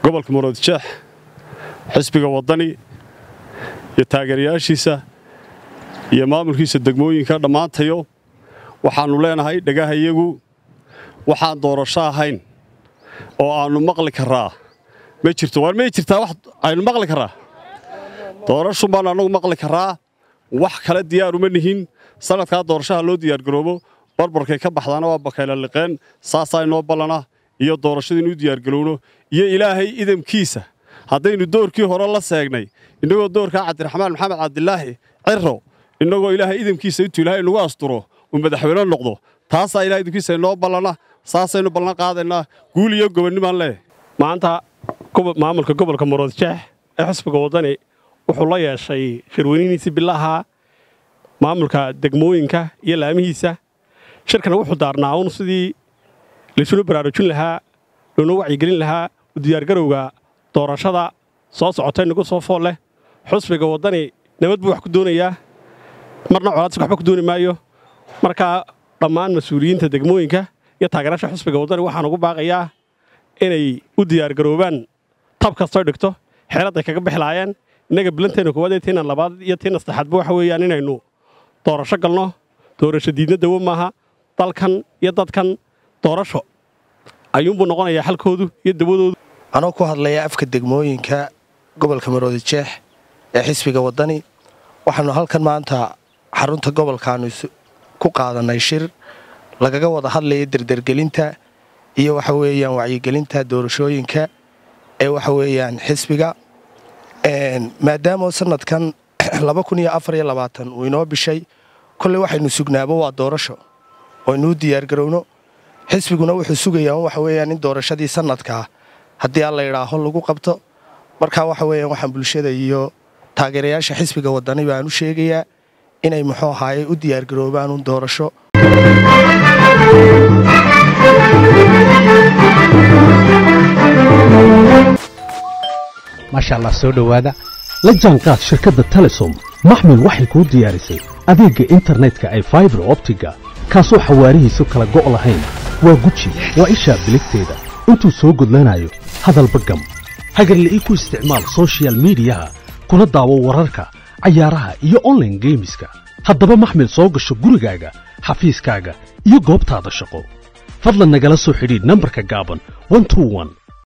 gobolka muroodjeex xisbiga waddani iyo taageerayaashiisa iyo maamulkiisa degmooyinka dhammaantayo waxaannu leenahay dhagahayagu waxaan doorasho ahayn oo aannu maqli karraa ma jirto waar may jirtaa wax aynu maqli karraa doorashun baannu annagu maqli karraa wax kale diyaaruma nihin sannadkaa doorashaha loo diyaargaroobo barbarkay ka baxdaana waa bakayla liqeen saasaa inoo ballana iyo doorashada inuu diyaargarowno iyo ilaahay idamkiisa haddaynu doorkii hore la seegnay innagoo doorkaa cabdiraxmaan maxamed cabdilaahi ciro innagoo ilaahay idamkiisa intuu ilaahay nagu asturo uu madaxweyne noqdo taasaa ilahay idamkiisa inoo ballana saasaynu ballan qaadaynaa guul iyo gobonnimaan leeyahay maanta maamulka gobolka muroodjeex ee xisbiga waddani wuxuu la yeeshay shirweynihiisii bilaha maamulka degmooyinka iyo laamihiisa shirkana wuxuu daarnaa uun sidii laysuna baraarujin lahaa loona wacyigelin lahaa u diyaargarowga doorashada soo socota inagu soo fool leh xusbiga waddani nabad buu wax ku doonayaa marna colaadsi waxba ku dooni maayo markaa dhammaan mas-uuliyiinta degmooyinka iyo taageeraasha xusbiga waddani waxaan ugu baaqayaa inay u diyaargaroobaan tab kastoy dhigto xeeladday kaga bixilaayeen innaga bilanteenna koowaad ee tiina labaad iyo tiina saddexaadba waxa weeyaan inaynu doorasho galno doorasho diidna dawo maaha dalkan iyo dadkan doorasho ayuunbuu noqonayaa xalkoodu iyo dawadoodu anoo ku hadlaya afka degmooyinka gobolka maroodijeex ee xisbiga waddani waxaannu halkan maanta xarunta gobolkaannu ku qaadannay shir lagaga wada hadlaya derdergelinta iyo waxa weeyaan wacyigelinta doorashooyinka ee waxa weeyaan xisbiga maadaama sanadkan uu inoo bishay kolley waxaynu sugnaaba waa doorasho oo inuu diyaargarowno xisbiguna wuxuu sugayaa waxa weeyaan in doorashadii sanadkaa haddii aan la idhaaho lagu qabto markaa waxa weeyaan waxaan bulshada iyo taageerayaasha xisbiga waddani baan u sheegayaa inay muxuu ahaaye u diyaargaroobaan un doorasho maasha allah soo dhowaada la jaanqaad shirkadda telesom maxmil waxay kuu diyaarisay adeegga internetka ay faibar optiga kaasoo xawaarihiisu kala go' lahayn waa guji waa ishaa biligteeda intuu soo gudlanayo hadalba gam hagarle ii ku isticmaal sochial midiyaha kuna daawo wararka cayaaraha iyo onlaine geemiska haddaba maxmil soo gasho gurigaaga xafiiskaaga iyo goobtaada shaqo fadlan nagala soo xidhiidh nambarka gaaban